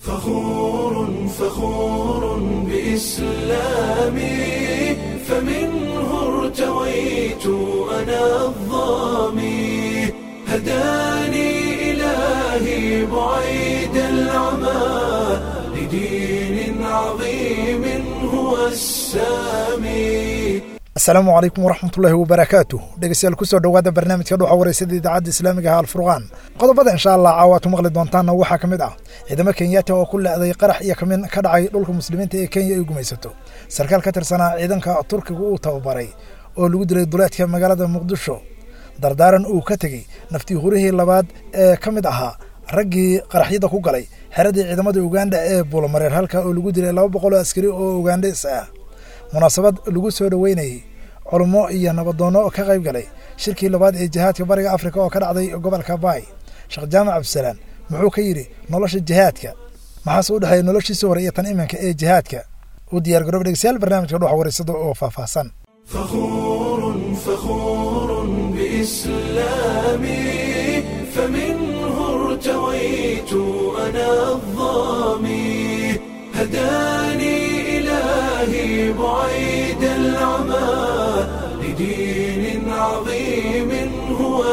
فخور فخور بإسلامي فمنه ارتويت أنا الظامي هداني إلهي بعيد العمى لدين عظيم هو السامي asalaamu calaykum waraxmatullaahi wabarakaatu dhegeystayaal kusoo dhowaada barnaamijka dhuxa wareysada idaacadda islaamiga ah alfurqaan qodobada insha allah caawaad ku maqli doontaanna waxaa ka mid ah ciidamo kenyaati oo ku leeday qarax iyo kamin ka dhacay dhulka muslimiinta ee kenya ay gumaysato sarkaal ka tirsanaa ciidanka turkiga uu tababaray oo lagu dilay duleedka magaalada muqdisho dardaaran uu ka tegey naftii hurihii labaad ee ka mid ahaa raggii qaraxyada ku galay xeradii ciidamada uganda ee buulamareer halka oo lagu dilay laba boqol oo askari oo ugandhes ah munaasabad lagu soo dhoweynayey culummo iyo nabadoonno ka qayb galay shirkii labaad ee jihaadka bariga afrika oo ka dhacday gobolka baay sheekh jaamac cabdisalaan muxuu ka yidhi nolosha jihaadka maxaase u dhexeeya noloshiisii hore iyo tan iminka ee jihaadka u diyaar garoob dhegeystayaal barnaamijka dhuxa wareysada oo faahfaahsan فخور فخور بإسلامي فمنه ارتويت أنا الظامي هداني إلهي بعيد العمى لدين عظيم هو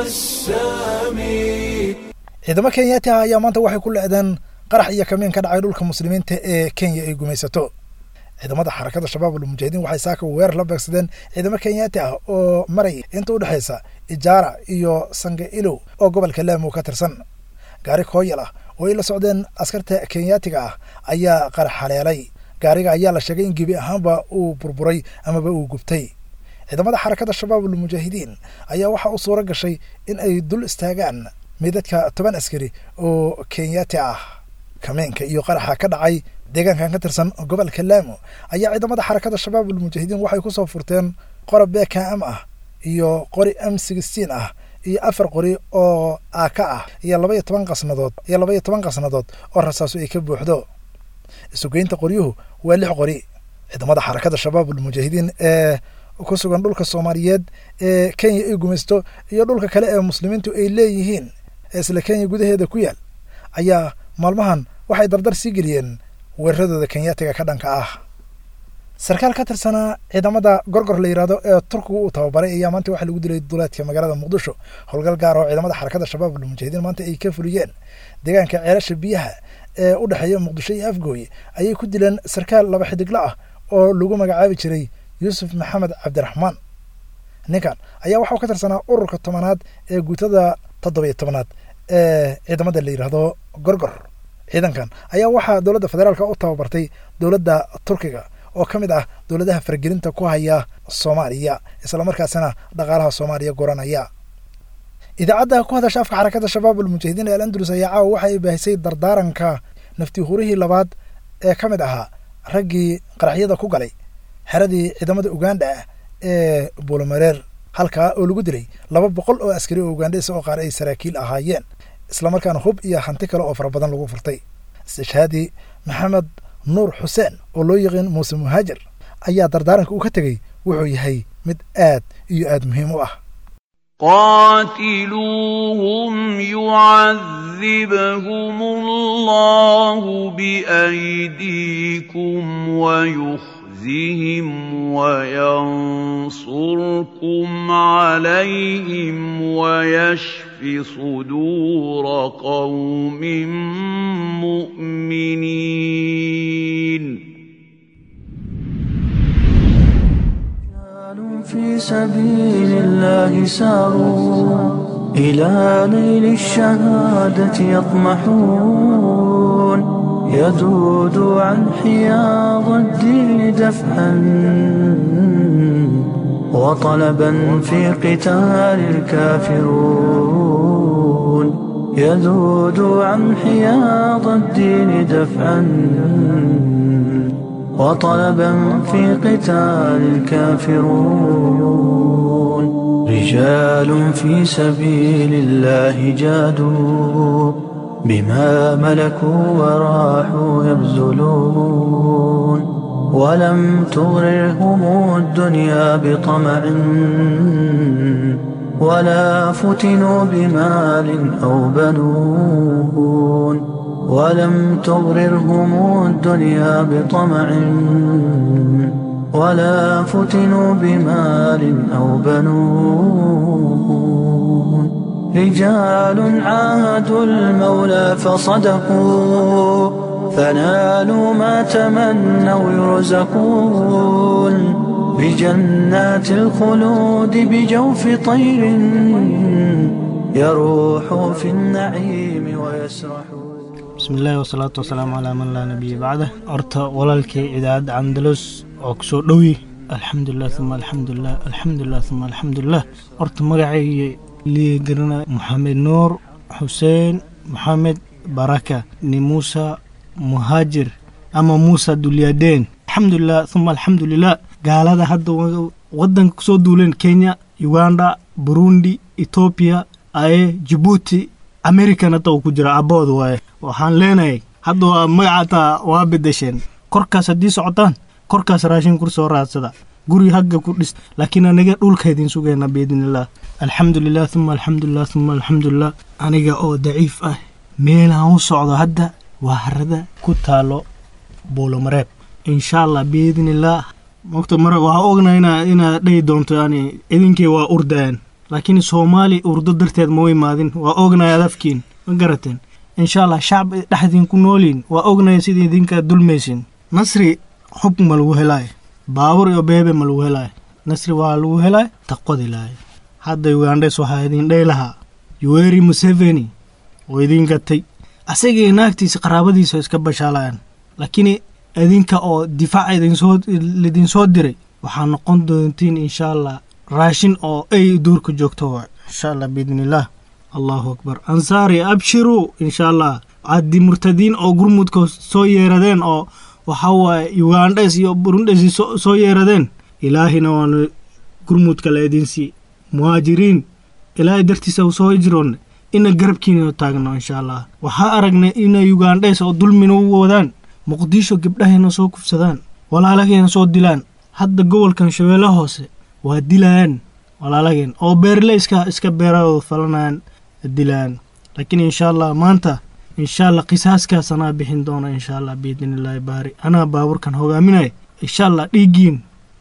السامي ciidamo kenyaati ah ayaa maanta waxay ku leedeen qarax iyo kamiin ka dhacay dhulka muslimiinta ee kenya ay gumaysato ciidamada xarakada shabaab almujaahidiin waxay saaka weerar la beegsadeen ciidamo kenyaati ah oo marayay inta u dhexaysa ijaara iyo sange ilow oo gobolka laamo ka tirsan gaari kooyal ah oo ay la socdeen askarta kenyaatiga ah ayaa qarax haleelay gaariga ayaa la sheegay in gebi ahaanba uu burburay amaba uu gubtay ciidamada xarakada shabaab almujaahidiin ayaa waxaa u suura gashay in ay dul istaagaan meydadka toban askari oo kenyaati ah kameenka iyo qaraxa ka dhacay deegaankan ka tirsan gobolka laamo ayaa ciidamada xarakada shabaab almujaahidiin waxay ku soo furteen qora bkm ah iyo qori m sixteen ah iyo afar qori oo aaka ah iyo laba iyo toban qasnadood iyo laba iyo toban qasnadood oo rasaaso ay ka buuxdo isugeynta qoryuhu waa lix qori ciidamada xarakada shabaab almujaahidiin ee ku sugan dhulka soomaaliyeed ee kenya ay gumaysto iyo dhulka kale ee muslimiintu ay leeyihiin ee isla kenya gudaheeda ku yaal ayaa maalmahan waxay dardar sii geliyeen weeraradooda kenyaatiga ka dhanka ah sarkaal ka tirsanaa ciidamada gorgor la yidhahdo ee turkigu uu tababaray ayaa maanta waxaa lagu dilay duleedka magaalada muqdisho howlgal gaar oo ciidamada xarakada shabaab almujaahidiin maanta ay ka fuliyeen deegaanka ceelasha biyaha ee u dhexeeya muqdisho iyo afgooye ayay ku dileen sarkaal laba xidiglo ah oo lagu magacaabi jiray yuusuf maxamed cabdiraxmaan ninkan ayaa waxau ka tirsanaa ururka tobanaad ee guutada toddobiyo tobanaad ee ciidamada la yidhaahdo gorgor ciidankan ayaa waxaa dowladda federaalka u tababartay dowladda turkiga oo ka mid ah dowladaha faragelinta ku haya soomaaliya islamarkaasina dhaqaalaha soomaaliya goranaya idaacadda ku hadasha afka xarakada shabaab almujaahidiin ee alandulus ayaa caawa waxa ay baahisay dardaaranka naftii hurihii labaad ee ka mid ahaa raggii qaraxyada ku galay xeradii ciidamada uganda ah ee buulamareer halkaa oo lagu dilay laba boqol oo askari oo ugandhesa oo qaar ay saraakiil ahaayeen islamarkaana hub iyo hanti kale oo fara badan lagu furtay istishhaadi maxamed nuur xuseen oo loo yaqiin muuse muhaajir ayaa dardaaranka uu ka tegey wuxuu yahay mid aad iyo aad muhiim u ah قاتلوهم يعذبهم الله بأيديكم ويخزهم وينصركم عليهم ويشف صدور قوم مؤمنين في سبيل الله ساروا إلى نيل الشهادة يطمحون يذود عن حياض الدين دفعا وطلبا في قتال الكافرون يذود عن حياض الدين دفعا وطلبا في قتال الكافرون رجال في سبيل الله جادوا بما ملكوا وراحوا يبذلون ولم تغررهم الدنيا بطمع ولا فتنوا بمال أو بنون ولم تغررهم الدنيا بطمع ولا فتنوا بمال أو بنون رجال عاهدوا المولى فصدقوا فنالوا ما تمنوا يرزقون بجنات الخلود بجوف طير يروح في النعيم ويسرحون bismi illaahi wasalaatu wasalaamu calaa man laa nabiya bacdah horta walaalkay idaacadda candalus oo ku soo dhowi alxamdulilah uma alxamdulilah alxamdulilah uma alxamdulilah horta magacayga lii garana moxamed nuur xuseen moxamed baraka ni muusa muhaajir ama muusa dulyadeen alxamdulilah uma alxamdulilah gaalada hadda wadanka kusoo duuleen kenya uganda burundi etoobiya aye jibuuti american hadda uu ku jira abood waaye waxaan leenahay hadda waa magacataa waa bedesheen korkaas haddii socotaan korkaas raashin kur soo raadsada guri hagga ku dhis laakiin aniga dhulka idin sugayna biidnillaah alxamdulilah uma alxamdulilah uma alxamdulilah aniga oo daciif ah meelaan u socdo hadda waa harada ku taalo buulomareeb insha allah biidnillaah mogta mara waxaa ogna ina inaad dhahi doonto yani idinkii waa urdaan laakiin soomaali urdo darteed ma u imaadin waa ognaya adafkiin ma garateen insha allah shacab dhexdiin ku nooliin waa ognaya sida idinka dulmaysin nasri xub ma lagu helaayo baabur iyo beebe ma lagu helaayo nasri waa lagu helaayo taqwadi lahay hadda ugandhes waxaa idin dhahi lahaa yuweri museveni oo idin gatay asagii naagtiisa qaraabadiisa iska bashaalayaan laakiin idinka oo difaaca idinsoo lidinsoo diray waxaa noqon doontiin insha allah raashin oo ay duurka joogto waa insha allah biidnillaah allahu akbar ansaari abshiruu insha allah haddii murtadiin oo gurmudka soo yeeradeen oo waxaa waaye ugandhes iyo burundhes soo yeeradeen ilaahina waanu gurmudka la idinsii muhaajiriin ilaahay dartiisa soo hijroonne ina garabkiina taagno insha allah waxaa aragnay ina ugandhes oo dulmina u wadaan muqdisho gabdhahayna soo kufsadaan walaalahayna soo dilaan hadda gobolkan shabeelle hoose waa dilayaan walaalageen oo beerle iska iska beeradooda falanayaan dilayaan laakiin insha allah maanta insha allah qisaaskaas anaa bixin doona insha allah biidnillaahi baari anaa baaburkan hogaaminaya insha allah dhiiggiin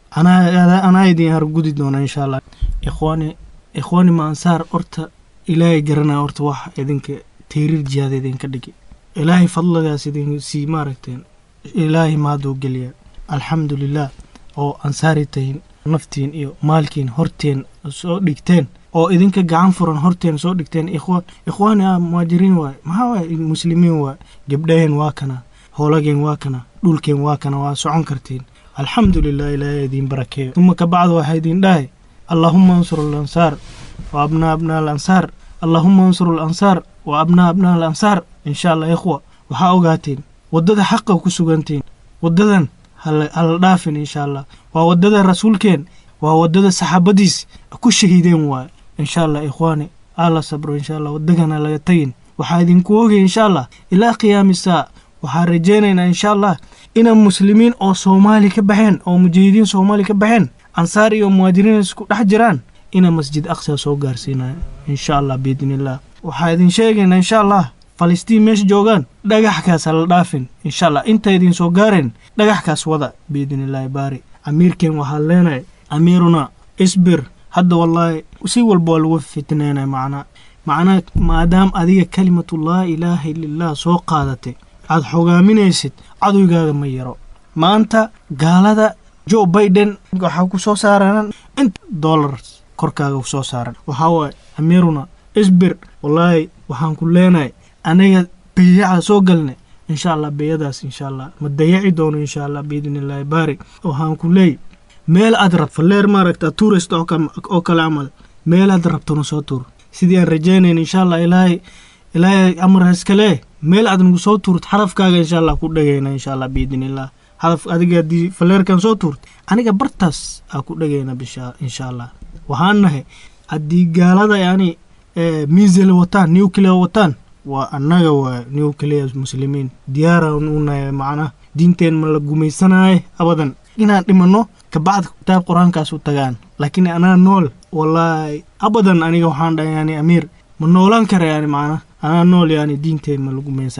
anaa anaa idin hargudi doona insha allah ikhwaani ikhwaani ma ansaar horta ilaahay garanaya horta wax idinka tiiriir jihaada idinka dhigi ilaahay fadligaas idin sii maaragteen ilaahay mahaduu geliya alxamdu lilah oo ansaari tahin naftiin iyo maalkiin horteen soo dhigteen oo idinka gacan furan horteen soo dhigteen ikhwaani ah muhaajiriin waaye maxaa waaye muslimiin waaye gebdhaheen waa kana hoolageen waa kana dhulkeen waa kana waa socon kartiin alxamdu lilah ilaahay idiin barakeeyo uma ka bacdu waxaa idin dhahay allaahuma ansur alansaar wa abnaa abnaa alansaar allaahuma ansur alansaar wa abnaa abnaa alansaar insha allah ikhwa waxaa ogaateen waddada xaqa ku sugantiin waddadan hala dhaafin insha allah waa waddada rasuulkeen waa waddada saxaabadiis ku shahiideen waaye insha allah ikhwaani alla sabro insha allah waddagana laga tagin waxaa idinku ogay insha allah ilaa qiyaami saa waxaa rajaynaynaa insha allah ina muslimiin oo soomaali ka baxeen oo mujahidiin soomaali ka baxeen ansaar iyo muhaajiriin isku dhex jiraan ina masjid aqsa soo gaarsiinaya insha allah biidniillah waxaa idin sheegaynaa insha allah falastiin meesha joogaan dhagaxkaas hala dhaafin insha allah inta idin soo gaareen dhagaxkaas wada biidnillaahi baari amiirkeen waxaan leenahay amiiruna isbir hadda wallaahi si walba waa lagu fitneynaya macnaa macnaa maadaam adiga kalimatu laa ilaaha illallah soo qaadatay aad xogaaminaysid cadowgaaga ma yaro maanta gaalada joe biden waxaa ku soo saaran inta dollars korkaaga ku soo saaran waxaa waaye amiiruna isbir wallaahi waxaan ku leenahay aniga beyaca soo galnay insha allah beyadaas insha allah ma dayaci doono insha allah biidnillaahi baari waxaan ku leey meel aad rab falleer maaragta tourist oo kale camal meel aad rabtona soo tuur sidii aan rajaynayn insha allah ilaahay ilaahay amar iskale meel aad nagu soo tuurt xarafkaaga insha allah ku dhagayna insha allah biidnillah hadaf adiga haddii falleerkan soo tuurt aniga bartaas aa ku dhagayna bisha insha allah waxaan nahay haddii gaalada yani miisel wataan nuclear wataan waa annaga waa nuclear muslimiin diyaaraan u nahay macnaha diinteen ma la gumaysanaaye abadan inaan dhimanno kabacda kitaab qur-aankaas u tagaan laakiin anaa nool wallaahi abadan aniga waxaan dhahay yani amiir ma noolaan kara yani macnaha anaa nool yani diinteen ma la gumaysanaaye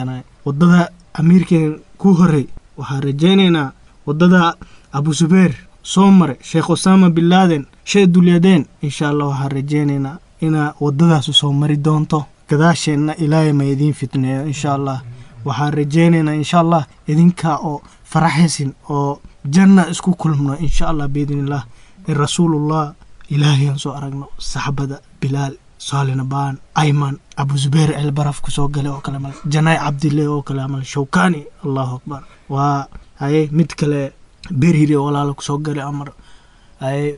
waddada amiirkeen ku horey waxaan rajaynaynaa waddada abu zubeer soo mare sheekh usaama bin laaden shee dulyadeen insha allah waxaan rajaynaynaa inaa waddadaasu soo mari doonto gadaasheenna ilaahay ma idiin fitneeyo insha allah waxaan rajaynaynaa insha allah idinkaa oo faraxaysin oo janna isku kulmno insha allah biidnillah in rasuulullah ilaahayaan soo aragno saxbada bilaal saalina baan ayman abu zubeer elbaraf kusoo gale oo kale mal janaay cabdille oo kale mal shawkani allahu akbar waa haye mid kale berhiri oo walaala kusoo gale amar haye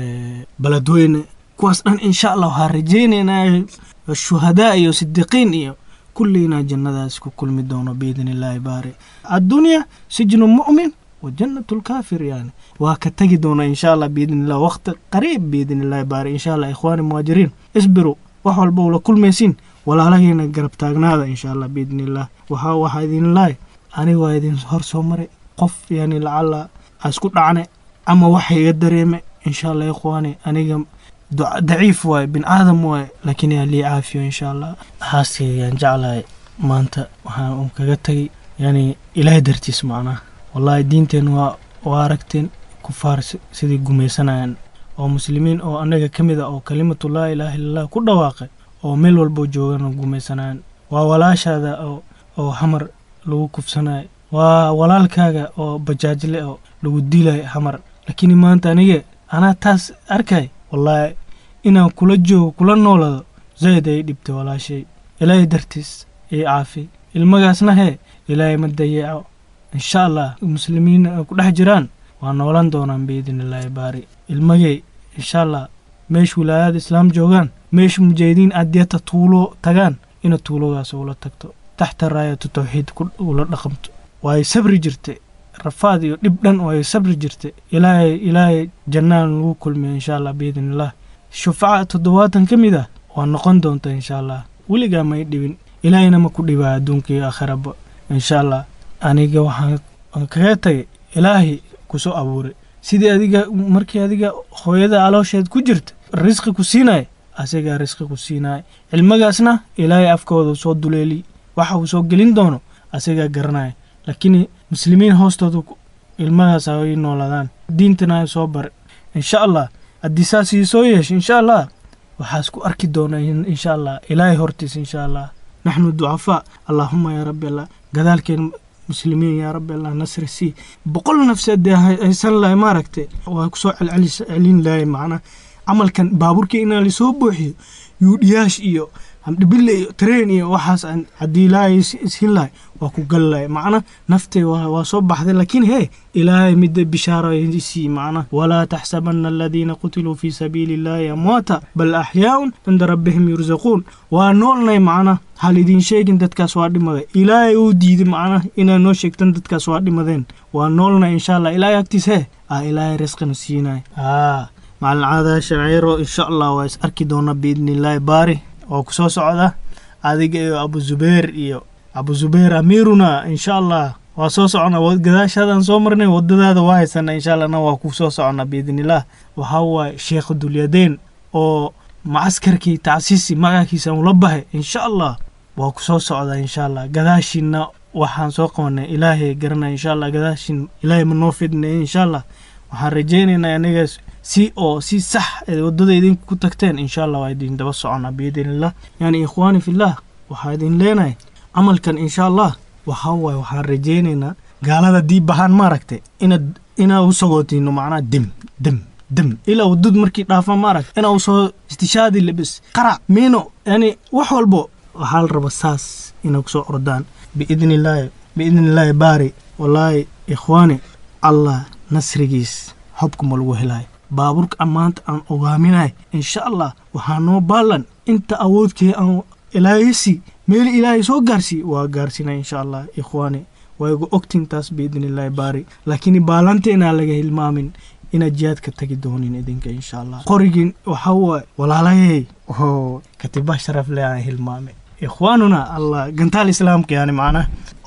baladweyne kuwaas dhan insha allah waxaan rajaynaynaa shuhadaa iyo sidiqiin iyo kulliina jannadaas ku kulmi doono biidn illaahi baari addunya sijnu mu'min wa jannatu lkaafir yani waa ka tegi doona insha allah biidn illah waqti qariib biidn illahi baari insha allah ikhwaani muhaajiriin isbiru wax walba ula kulmaysiin walaalaheena garab taagnaada insha allah biidn illah waxaa waxaa idin lahay aniga waa idin hor soo maray qof yani lacala a isku dhacne ama waxa iga dareeme insha allah ikhwaani aniga daciif waaye bin aadam waaye laakiin yaa lii caafiyo insha allah xaaskaygaan jeclahay maanta waxaan kaga tegay yani ilaahay dartiis macnaha wallahi diinteen waa waa aragteen kufaar sidii gumaysanayaan oo muslimiin oo annaga ka mid a oo kalimatu laa ilaaha illallah ku dhawaaqay oo meel walbo joogana gumaysanayaan waa walaashaada oo oo hamar lagu kufsanayo waa walaalkaaga oo bajaajle oo lagu dilayo hamar laakiin maanta aniga anaa taas arkay wallaahi inaan kula joogo kula noolado zayd ay dhibtay walaashay ilaahay dartiis ii caafi ilmagaasna hee ilaahay ma dayeeco insha allah muslimiin ay ku dhex jiraan waa noolan doonaan biidn illaahi baari ilmagay insha allah meesha wilaayada islaam joogaan meesha mujaahidiin adyata tuulo tagaan ina tuulogaas ula tagto taxta raayatu tawxiid ula dhaqamto waay sabri jirtay rafaad iyo dhib dhan oo ay sabri jirtay ilaahay ilaahay jannaan lagu kulmiyo insha allah biidn illah shufaca toddobaatan ka mid ah waa noqon doonta insha allah weligaa may dhibin ilaahayna ma ku dhibaa adduunka iyo aakhiraba insha allah aniga waxaan kaga tagay ilaahay kusoo abuuray sidii adiga markii adiga hooyada caloosheed ku jirta risqi ku siinaya asigaa risqi ku siinaya cilmagaasna ilaahay afkooda soo duleeli waxa uu soo gelin doono asigaa garanaya laakiin muslimiin hoostooda ilmagaas ay noolaadaan diintana ay soo bare insha allah haddii saas ii soo yeesha insha allah waxaas ku arki doona insha allah ilaahay hortiis insha allah naxnu ducafaa allaahuma yaa rabbi allah gadaalkeen muslimiin yaa rabbi allah nasri sii boqol nafseed dee haysan lahay maaragte waa kusoo celcelin lahay macnaa camalkan baabuurkii inaa lasoo buuxiyo yuudhiyaash iyo hamdhibille iyo tareen iyo waxaas aan haddii ilaahay ishin lahay waa ku gal lahay macna naftay waa soo baxday laakiin hee ilaahay midda bishaaro sii macna walaa taxsabana aladiina qutiluu fii sabiili illaahi amwaata bal axyaaun cinda rabbihim yursaquun waa noolnay macna hal idiin sheegin dadkaas waa dhimaday ilaahay uu diiday macna inaa noo sheegtan dadkaas waa dhimadeen waa noolnay insha allah ilaahay agtiis hee ah ilaahay risqina siinay aa macalin caada shaciiro insha allah waa is arki doona biidni illaahi baari oo ku soo socda adiga iyo abu zubeer iyo abu zubeer amiiruna insha allah waa soo socona gadaashaadaan soo marnay wadadaada waa haysana insha allahna waa ku soo socona biidnillaah waxaa waaye sheekh dulyadeen oo macaskarkii tacsiisi magaciisa ula bahay insha allah waa ku soo socda insha allah gadaashiina waxaan soo qabanay ilaahay garanaya insha allah gadaashin ilaahay ma noo fidnay insha allah waxaan rajaynaynaa aniga si oo si sax wadada idinku ku tagteen insha allah waa idin daba socona biidnillah yani ikhwaani fillah waxaa idin leenahay camalkan insha allah waxaa waaye waxaan rajaynaynaa gaalada diib bahaan maaragtay inaad inaa u sagootino macnaa dem dem dem ilaa wadad markii dhaafa maaragta inaa usoo istishaadi lebis qarac miino yani wax walbo waxaa la raba saas inay kusoo ordaan biidni illaahi biidni illaahi baari wallaahi ikhwaani allah nasrigiis hobkuma lagu helayo baabuurka maanta aan ogaaminahay insha allah waxaa noo baallan inta awoodkee aan ilaahaysi meel ilaahay soo gaarsiiye waa gaarsiina insha allah ikhwaani waa igu ogtiin taas biidni illaahi baari laakiin baallanteena laga hilmaamin inaad jihaadka tagi doonin idinka insha allah qorigin waxaa waaye walaalahey oo katiba sharaf leh aan hilmaamay ikhwaanuna allah gantaal islaamka yani macnaha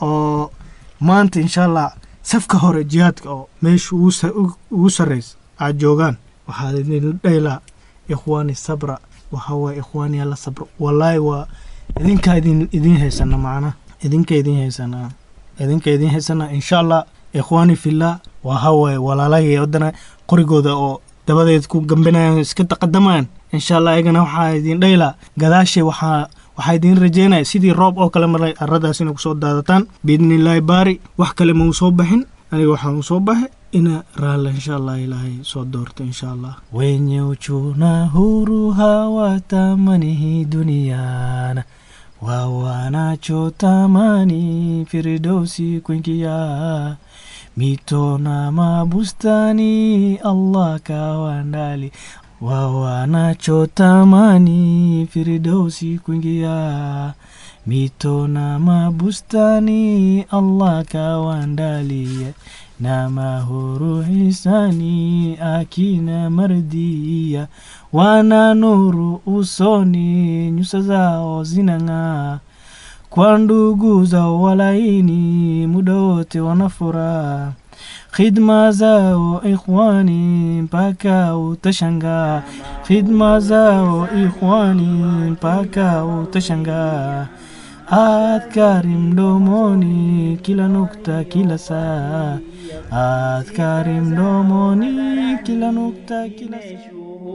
oo maanta insha allah safka hore jihaadka oo meesha ugu sarraysa aad joogaan waxaad idin dhaylaa ikhwaani sabra waxaa waaye ikhwaani alla sabra wallaahi waa idinkaa idin idiin haysana macnaha idinka idin haysanaa idinka idin haysanaa insha allah ikhwaani fillah waa hawaye walaalahii waddana qorigooda oo dabadeed ku gambinayaan iska taqadamayaan insha allah ayagana waxaa idin dhayla gadaashay waxaa waxaa idin rajeynaya sidii roob oo kale maray aradaas inay kusoo daadataan biidnillaahi baari wax kale ma uu soo baxin aniga waxaa uu soo baxay ina raalla insha allah ilaahay soo doorto insha allah wenye uchuna huru hawatamanihi duniana wawanachotamani firdausi kuingia mito na mabustani allah kawandali wawanachotamani firdausi kuingia mito na mabustani allah kawandalie na mahuru hisani akina mardia wana nuru usoni nyuso zao zinang'aa kwa ndugu zao walaini muda wote wanafuraha khidma zao ikhwani mpaka utashangaa khidma zao ikhwani mpaka utashangaa adhkari mdomoni kila nukta kila saa adhkari mdomoni kila nukta kila saa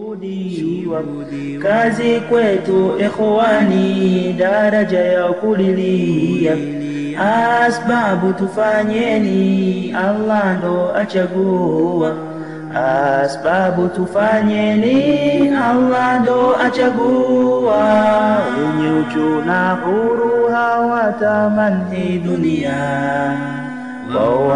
kazi kwetu ikhwani daraja ya kulilia asbabu tufanyeni allah ndo achagua asbabu tufanyeni allah ndo achagua wenye uchu na huru hawatamani dunia wao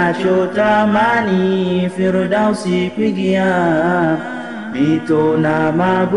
wanachotamani firdausi kuingia mito na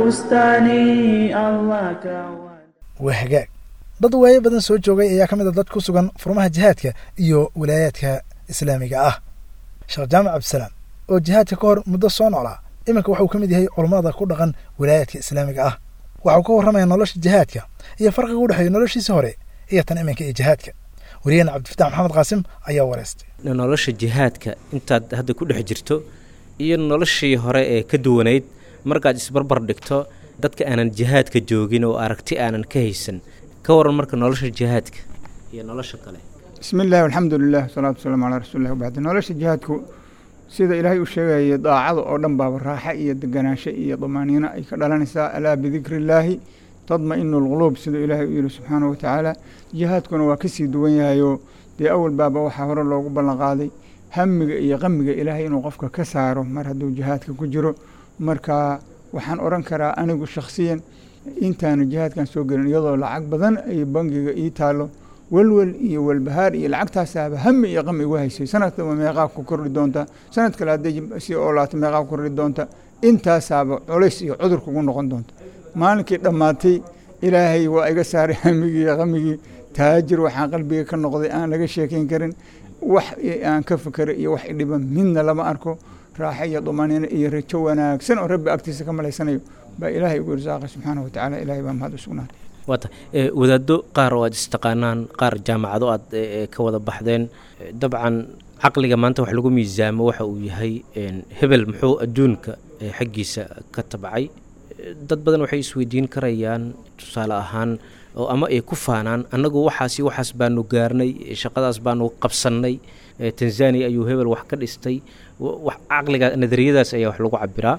mabustani allah kawa waa hagaag dad waayo badan soo joogay ayaa ka mid a dad ku sugan furmaha jihaadka iyo wilaayaadka islaamiga ah sheekh jaamac cabdisalaam oo jihaadka ka hor muddo soo noolaa iminka waxuu ka mid yahay culammada ku dhaqan wilaayaadka islaamiga ah waxau ka warramaya nolosha jihaadka iyo farqiga u dhexeeya noloshiisii hore iyo tan iminka iyo jihaadka wariyahena cabdifatax maxamed qaasim ayaa wareystay nolosha jihaadka intaad hadda ku dhex jirto iyo noloshii hore ee ka duwanayd markaad isbarbar dhigto dadka aanan jihaadka joogin oo aragti aanan ka haysan ka waran marka nolosha jihaadka iyo nolosha kale bismi illahi alxamdu lilah wasalaatu wasalaamu calaa rasuulilah wabacdi nolosha jihaadku sida ilaahay u sheegayay daacada oo dhan baaba raaxa iyo deganaansho iyo damaaniino ay ka dhalanaysaa alaa bidikri illaahi tadma-inu alquluub siduu ilaahay u yihi subxaanahu watacaala jihaadkuna waa kasii duwan yahayoo dee awal baaba waxaa hore loogu ballan qaaday hamiga iyo qamiga ilaahay inuu qofka ka saaro mar hadduu jihaadka ku jiro marka waxaan odhan karaa anigu shakhsiyan intaanu jihaadkan soo gelin iyadoo lacag badan ay bangiga ii taalo welwel iyo welbahaar iyo lacagtaasaaba hami iyo qami igu haysay sanadkaba meeqaa ku kordhi doonta sanad kale hadday si oolaato meeqaa ku kordhi doonta intaasaaba culays iyo cudur kugu noqon doonta maalinkii dhammaatay ilaahay waa iga saaray hamigii iyo qamigii taajir waxaan qalbiga ka noqday aan laga sheekayn karin wax aan ka fikero iyo wax idhiba midna lama arko raaxo iyo dumaaniino iyo rajo wanaagsan oo rabbi agtiisa ka malaysanayo baa ilaahay ugu irsaaqay subxaana watacaala ilaahay baa mahad u sugnaatay waata wadaaddo qaar oo aad istaqaanaan qaar jaamacado aad ka wada baxdeen dabcan caqliga maanta wax lagu miisaamo waxa uu yahay hebel muxuu adduunka xaggiisa ka tabcay dad badan waxay isweydiin karayaan tusaale ahaan oo ama ay ku faanaan annagu waxaasi waxaas baanu gaarnay shaqadaas baanu qabsannay tanzania ayuu hebel wax ka dhistay caqliga nadariyadaas ayaa wax lagu cabiraa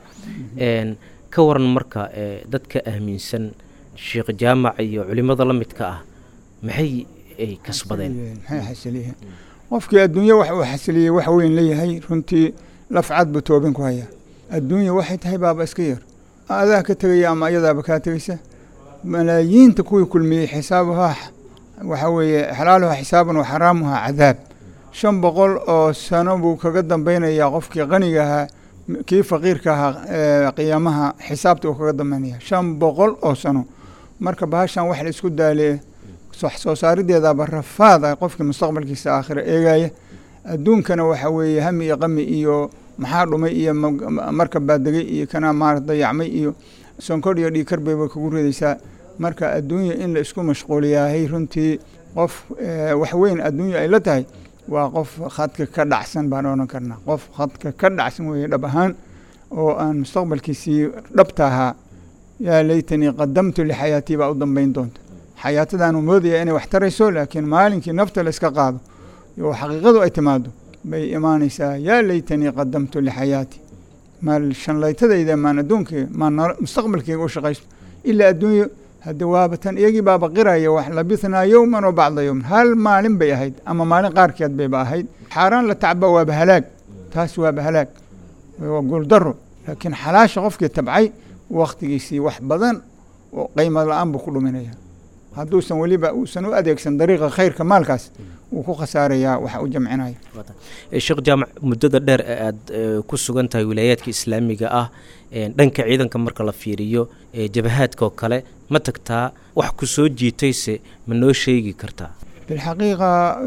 ka waran marka dadka aaminsan sheekh jaamac iyo culimada la midka ah maxay ay kasbadeen maxay xasiliyeen qofkii adduunye wax uu xasiliyey wax weyn leeyahay runtii lafcad buu toobin ku hayaa adduunya waxay tahay baaba iska yar adaa ka tegaya ama ayadaaba kaa tegeysa malaayiinta kuwii kulmiyey xisaabuhaa waxaa weeye xalaaluha xisaaban wa xaraamuha cadaab shan boqol oo sano buu kaga dambeynayaa qofkii qaniga ahaa kii faqiirka ahaa qiyaamaha xisaabta uu kaga dambeynaya shan boqol oo sano marka bahashan wax la isku daale wax soo saarideedaba rafaada qofkii mustaqbalkiisa aakhira eegaya adduunkana waxa weeye hami iyo qami iyo maxaa dhumay iyo marka baadegay iyo kana maarata dayacmay iyo sonkor iyo dhiikar bayba kugu ridaysaa marka adduunya in la isku mashquuliyaahay runtii qof wax weyn adduunya ay la tahay waa qof khadka ka dhacsan baan odhan karnaa qof khadka ka dhacsan weeye dhab ahaan oo aan mustaqbalkiisii dhabta ahaa yaa laytanii qadamtu lixayaatii baa u dambeyn doonta xayaatadaanu moodaya inay wax tarayso laakiin maalinkii nafta la iska qaado oo xaqiiqadu ay timaado bay imaanaysaa yaa laytanii qadamtu lixayaati maal shanlaytadayda maan adduunkii maan mustaqbalkeyga u shaqaysto ilaa adduunyo hadde waaba tan iyagii baaba qiraya wax labithnaa yowman oo bacda yowman hal maalin bay ahayd ama maalin qaarkeed bayba ahayd xaaraan la tacba waaba halaag taas waaba halaag waa guuldaro laakiin xalaasha qofkii tabcay wakhtigiisii wax badan oo qiimo la-aan buu ku dhuminaya hadduusan weliba uusan u adeegsan dariiqa khayrka maalkaas wuu ku khasaarayaa waxa u jamcinaya sheekh jaamac muddada dheer ee aad ku sugan tahay wilaayaadka islaamiga ah dhanka ciidanka marka la fiiriyo jabahaadka oo kale ma tagtaa wax ku soo jiitayse ma noo sheegi kartaa bilxaqiiqa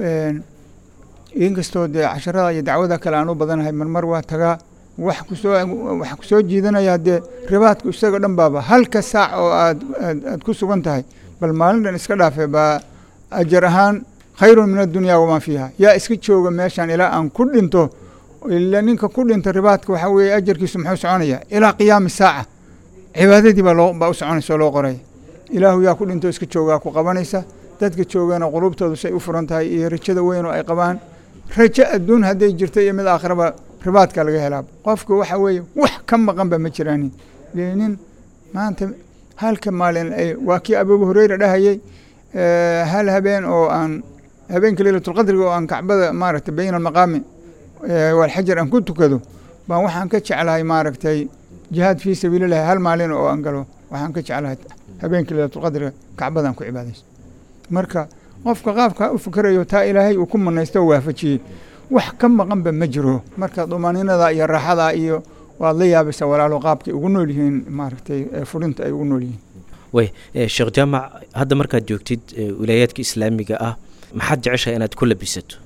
inkastoo dee casharada iyo dacwada kale aan u badanahay marmar waa tagaa wax kusoo wax kusoo jiidanaya dee ribaadku isaga dhan baaba halka saac oo aad aad aad ku sugan tahay bal maalin dhan iska dhaafe baa ajar ahaan khayrun min addunya wamaa fiiha yaa iska jooga meeshaan ilaa aan ku dhinto ila ninka ku dhinta ribaadka waxaa weeye ajarkiisu muxuu soconaya ilaa qiyaami saaca cibaadadii baa loo baa u soconaysa oo loo qoraya ilaahu yaa ku dhinto iska joogaa ku qabanaysa dadka joogana qulubtoodu say u furan tahay iyo rajada weyn oo ay qabaan rajo adduun hadday jirto iyo mid aakhiraba ribaadka laga helaa qofka waxa weeye wax ka maqanba ma jiraanin nin maanta halka maalin waa kii abu hureyra dhahayey hal habeen oo aan habeenka leylatulqadriga oo aan kacbada maaragtay bayna almaqaami walxajar aan ku tukado baan waxaan ka jeclahay maaragtay jihaad fii sabiilillahi hal maalin oo aan galo waxaan ka jeclahay habeenka leylatulqadriga kacbadaan ku cibaadaysto marka qofka qaabkaa u fikerayo taa ilaahay uu ku manaysto oo waafajiyey wax ka maqanba ma jiro marka dumaaniinada iyo raaxada iyo waad la yaabaysaa walaalo qaabkay ugu nool yihiin maaragtay fulinta ay ugu nool yihiin way sheekh jaamac hadda markaad joogtid wilaayaadka islaamiga ah maxaad jeceshahay inaad ku labisato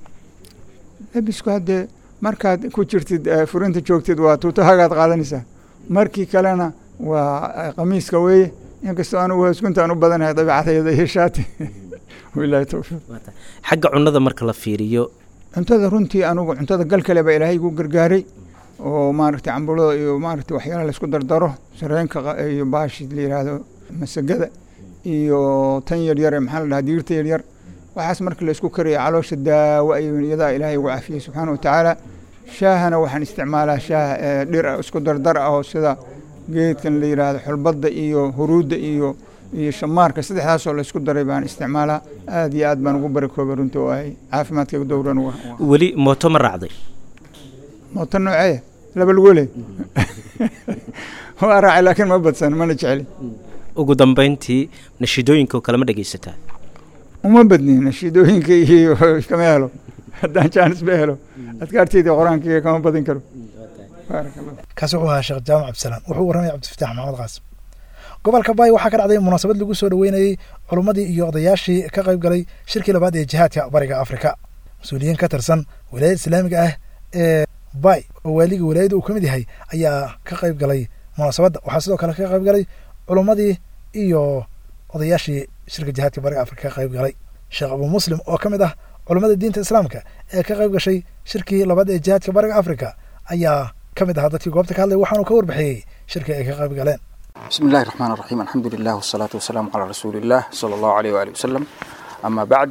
labisku haddee markaad ku jirtid furinta joogtid waa tuutahagaad qaadanaysaa markii kalena waa qamiiska weeye inkastoo anugu hoosguntaan u badanahay dabiicadayda iyo shaati wilahi towfiiq xagga cunnada marka la fiiriyo cuntada runtii anugu cuntada gal kale baa ilaahay igu gargaaray oo maaragtay cambulada iyo maaragtay waxyaalaha laisku dardaro sareenka iyo baashi la yidhaahdo masagada iyo tan yaryar ee maxaa la dhahaa diirta yaryar waxaas marka la isku karaya caloosha daawo ayuu iyadaa ilaahay ugu cafiyey subxaana wa tacaala shaahana waxaan isticmaalaa shaah dhir isku dardar ah oo sida geedkan la yidhaahdo xulbadda iyo huruudda iyo iyo shamaarka saddexdaasoo laysku daray baan isticmaalaa aad iyo aad baan ugu barakoobay runtii oo ay caafimaadkayga dowran weli mooto ma raacday mooto nooceeya laba lugole waa raacay laakiin ma badsan mana jecli ugu dambeyntii nashiidooyinka oo kale ma dhegaysataa uma badni nashiidooyinka iyo kama helo haddaan jaanis ba helo adkaarteyda qur-aankaiga kama badin karo kaasi wuxuu ahaa sheekh jaamac cabdisalaan wuxuu warramaya cabdifataax maxamed qaasim gobolka baay waxaa ka dhacday munaasabad lagu soo dhoweynayey culummadii iyo odayaashii ka qayb galay shirkii labaad ee jihaadka bariga afrika mas-uuliyiin ka tirsan wilaayada islaamiga ah ee baay oo waaliga wilaayada uu ka mid yahay ayaa ka qayb galay munaasabadda waxaa sidoo kale ka qayb galay culummadii iyo odayaashii shirka jihaadka bariga afrika ka qayb galay sheekh abuu muslim oo ka mid ah culummada diinta islaamka ee ka qayb gashay shirkii labaad ee jihaadka bariga afrika ayaa ka mid ahaa dadkii goobta ka hadlay waxaanu ka warbixiyey shirkii ay ka qayb galeen بسم الله الرحمن الرحيم الحمد لله والصلاة والسلام على رسول الله صلى الله عليه وآله وسلم أما بعد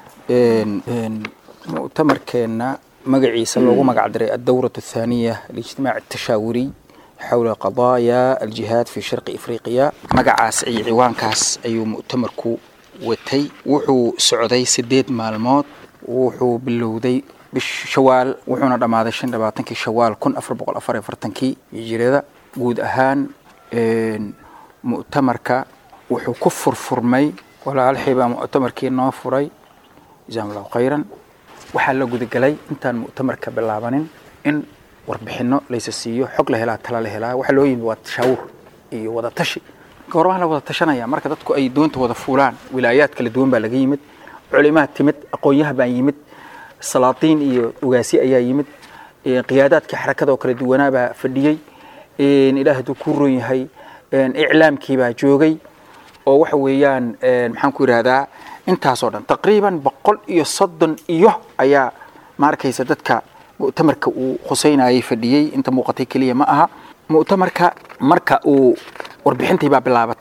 مؤتمر كنا مقعيسا لوغو مقع دري الدورة الثانية الاجتماع التشاوري حول قضايا الجهاد في شرق إفريقيا مقعاس أي عوان كاس أي مؤتمر كو وتي وحو سعودي سديد مالموت وحو بلودي بالشوال وحونا دماذا شن دباتنكي شوال كن أفر بقول أفر فرتنكي يجريدا قود أهان mu'tamarka wuxuu ku furfurmay walaalxii baa mu'tamarkii noo furay jazaahum allahu khayran waxaa la gudagelay intaan mu'tamarka bilaabanin in warbixino laysa siiyo xog la helaa tala la helaa waxaa loo yimi waa tashaawur iyo wada tashi goormaha la wada tashanaya marka dadku ay doonta wada fuulaan wilaayaad kala duwan baa laga yimid culimaad timid aqoonyaha baa yimid salaatiin iyo ugaasi ayaa yimid qiyaadaadkii xarakada oo kala duwanaa baa fadhiyey ilaah hadduu ku ron yahay iclaamkii baa joogay oo waxa weeyaan maxaan ku yidhahdaa intaasoo dhan taqriiban boqol iyo soddon iyo ayaa ma arkaysa dadka mu'tamarka uu khuseynayay fadhiyey inta muuqatay keliya ma aha mu'tamarka marka uu warbixintii baa bilaabatay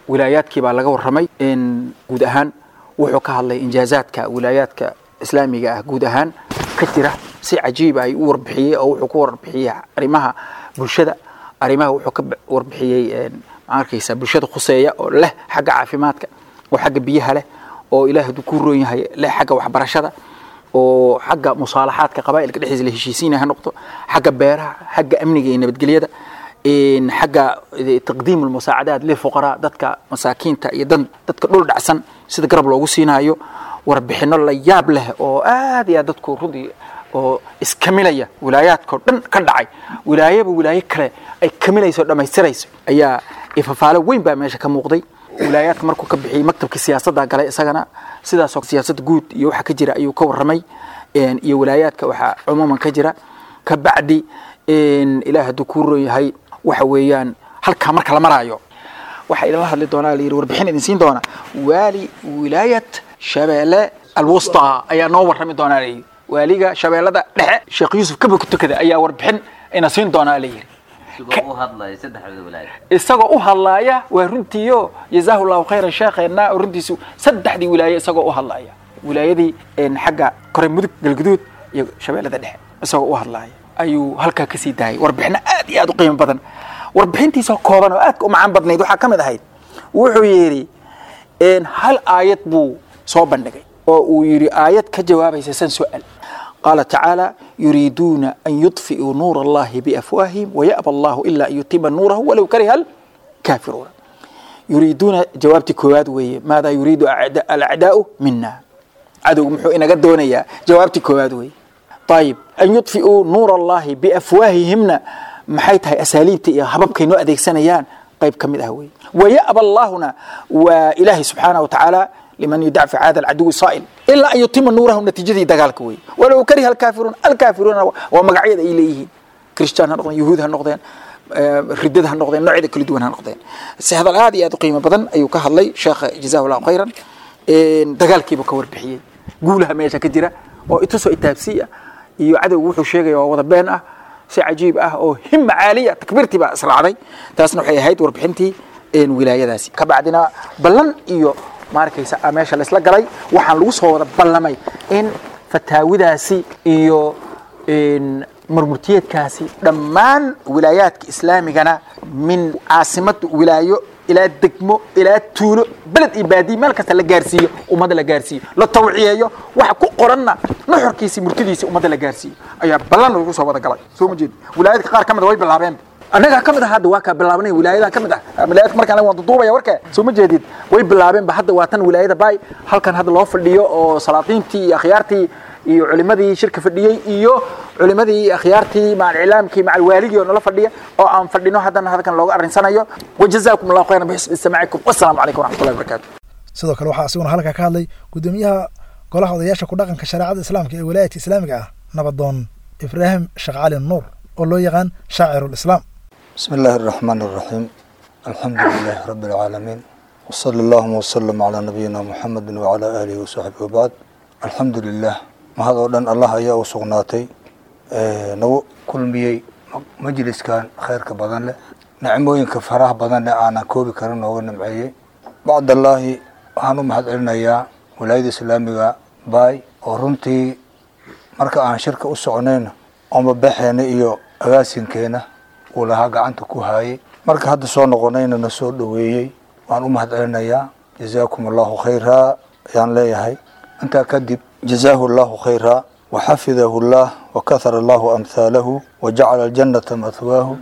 wilaayaadkii baa laga warramay guud ahaan wuxuu ka hadlay injaazaadka wilaayaadka islaamiga ah guud ahaan ka jira si cajiib ay u warbixiyey oo wuxuu ku warbixiyey arrimaha bulshada arrimaha wuxuu ka warbixiyey ma arkaysa bulshada khuseeya oo leh xagga caafimaadka oo xagga biyaha leh oo ilaah hadduu ku roon yahay leh xagga waxbarashada oo xagga musaalaxaadka qabaa'ilka dhexdiisa la heshiisiinaya ha noqdo xagga beeraha xagga amniga iyo nabadgelyada xagga taqdiim almusaacadaat lilfuqaraa dadka masaakiinta iyo dadka dhul dhacsan sida garab loogu siinaayo warbixino la yaab leh oo aad iyo aad dadku runtii oo iskamilaya wilaayaadkao dhan ka dhacay wilaayaba wilaayo kale ay kamilayso dhammaystirayso ayaa ifafaalo weyn baa meesha ka muuqday wilaayaadka markuu ka bixiyey maktabka siyaasadda gale isagana sidaasoo siyaasadda guud iyo waxa ka jira ayuu ka warramay iyo wilaayaadka waxaa cumuuman ka jira ka bacdi ilaah hadduu kuu roon yahay waxa weeyaan halkaa marka la maraayo waxaa idinla hadli doonaa la yidhi warbixin idin siin doona waali wilaayat shabeelle alwusta ayaa noo warrami doonaa la yidhi waaliga shabeellada dhexe sheekh yuusuf kabaka tukada ayaa warbixin ina siin doonaa la yidhi isagoo u hadlaaya waa runtiiyo jazaahu llahu khayran sheekheenna oo runtiisu saddexdii wilaaye isagoo u hadlaaya wilaayadii xagga kore mudug galguduud iyo shabeellada dhexe isagoo u hadlaaya ayuu halkaa kasii daayay warbixino aad iyo aad u qiimo badan warbixintiisoo kooban oo aadka u macaan badnayd waxaa ka mid ahayd wuxuu yidhi hal aayad buu soo bandhigay oo uu yidhi aayad ka jawaabaysa san su-aal qaala tacaala yuriiduuna an yudfi'uu nuura allahi biafwaahihim waya'ba allahu ila an yutima nuurahu walow kariha alkaafiruuna yuriiduuna jawaabtii koowaad weeye maadaa yuriidu alacdaa'u mina cadowgu muxuu inaga doonayaa jawaabtii koowaad weeye ayib an yudfi'uu nuura allahi biafwaahihimna maxay tahay asaaliibta iyo hababkay noo adeegsanayaan qayb ka mid ah wey waya'ba allaahuna waa ilaahay subxaana wa tacaala liman yudacfi caada alcaduwi saa'il ilaa an yutima nuurahu natiijadii dagaalka wey walow kariha alkaafiruun alkaafiruuna waa magacyada ay leeyihiin kristaan ha noqdeen yuhuud ha noqdeen ridada ha noqdeen noocyada kala duwan ha noqdeen si hadal aad iyo aad u qiimo badan ayuu ka hadlay sheekha jazahu llahu khayran dagaalkiibuu ka warbixiyey guulaha meesha ka jira oo itusoo itaabsiya iyo cadowgu wuxuu sheegaya waa wada been ah si cajiib ah oo hima caaliya takbiirtii baa israacday taasna waxay ahayd warbixintii wilaayadaasi ka bacdina ballan iyo maarkaysa meesha laysla galay waxaan lagu soo wada ballamay in fataawidaasi iyo murmurtiyeedkaasi dhammaan wilaayaadka islaamigana min caasimad wilaayo ilaa degmo ilaa tuulo beled iyo baadiye meel kasta la gaarsiiyo ummadda la gaarsiiyo la tawciyeeyo waxa ku qoranna nuxurkiisii murtidiisii ummadda la gaarsiiyo ayaa ballan lagu soo wada galay soo ma jeedi wilaayadka qaar ka mid a way bilaabeen annagaa ka mid ah hadda waa kaa bilaabnay wilaayadan ka mid ah wilaayadka markaan waan duduubaya warka soo ma jeedid way bilaabeenba hadda waa tan wilaayada baay halkan hadda loo fadhiyo oo salaatiintii iyo akhyaartii iyo culimadii shirka fadhiyey iyo culimadii iyo akhyaartii macal iclaamkii macal waaligii oo nala fadhiya oo aan fadhino haddana halkan looga arrinsanayo wajazaakum allahu khayran bixusni istimaacikum wassalaamu calaykum waraxmatullahi wabarakaatu sidoo kale waxaa asiguna halkaa ka hadlay guddoomiyaha golaha odayaasha ku dhaqanka shareecada islaamka ee wilaayadka islaamiga ah nabadoon ibraahim sheekh cali nuur oo loo yaqaan shaacirulislaam بسم الله الرحمن الرحيم الحمد لله رب العالمين وصلى اللهم وسلم على نبينا محمد وعلى آله وصحبه وبعد الحمد لله ما هذا ودن الله ayaa u sugnaatay nagu kulmiyey majliskan khayrka badan leh nicmooyinka faraha badan leh aanan koobi karin nooga nimceeyey bacd allaahi waxaan u mahad celinayaa wilaayada islaamiga baay oo runtii marka aan shirka u soconayna ooma baxeena iyo agaasinkeena uu lahaa gacanta ku haayay marka hadda soo noqonayna na soo dhoweeyey waan u mahad celinayaa jazaakum allahu khayraa ayaan leeyahay intaa kadib jazaahu allahu khayraa waxafidahu llah wakahara allahu amhaalahu wajacala aljannata mathwaahu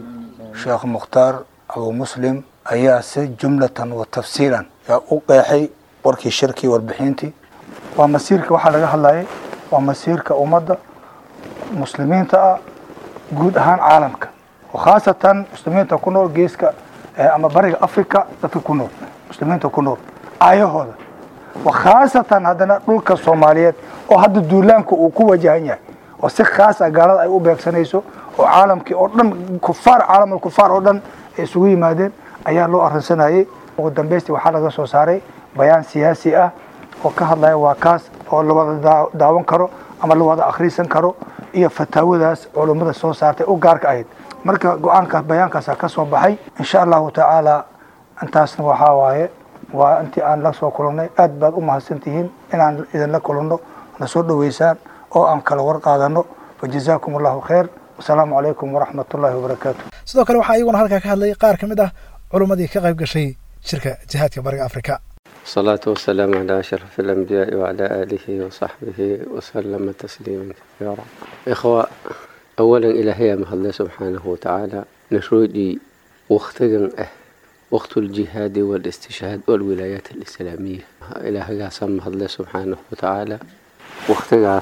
sheekh mukhtaar abu muslim ayaa si jumlatan wa tafsiilan yaa u qeexay warkii shirkii warbixintii waa masiirka waxaa laga hadlayay waa masiirka ummadda muslimiinta ah guud ahaan caalamka khaasatan muslimiinta ku nool geeska ama bariga africa dadka ku nool muslimiinta ku nool aayahooda khaasatan haddana dhulka soomaaliyeed oo hadda duulaanka uu ku wajahan yahay oo si khaasa gaalada ay u beegsanayso oo caalamkii oo dhan kufaar caalamul kufaar oo dhan ay isugu yimaadeen ayaa loo arrinsanayay ugu dambaysti waxaa laga soo saaray bayaan siyaasi ah oo ka hadlaya waa kaas oo la wada daawan karo ama la wada akhriisan karo iyo fataawadaas culummada soo saartay u gaarka ahayd marka go-aankaas bayaankaasa ka soo baxay insha allahu tacaala intaasna waxaa waaye waa intii aan la soo kulannay aad baad u mahadsantihiin inaan idinla kulanno na soo dhoweysaan oo aan kala war qaadano fajazaakum allahu khayr wasalaamu calaykum waraxmat ullahi wabarakaatu sidoo kale waxaa iyaguna halkaa ka hadlay qaar ka mid ah culummadii ka qayb gashay shirka jihaadka bariga afrika الصلاة والسلام على أشرف الأنبياء وعلى آله وصحبه وسلم تسليما كثيرا إخوة أولا إلهي ما الله سبحانه وتعالى نشودي وقتنا أه وقت الجهاد والاستشهاد والولايات الإسلامية إلهي قاسم الله سبحانه وتعالى وقتنا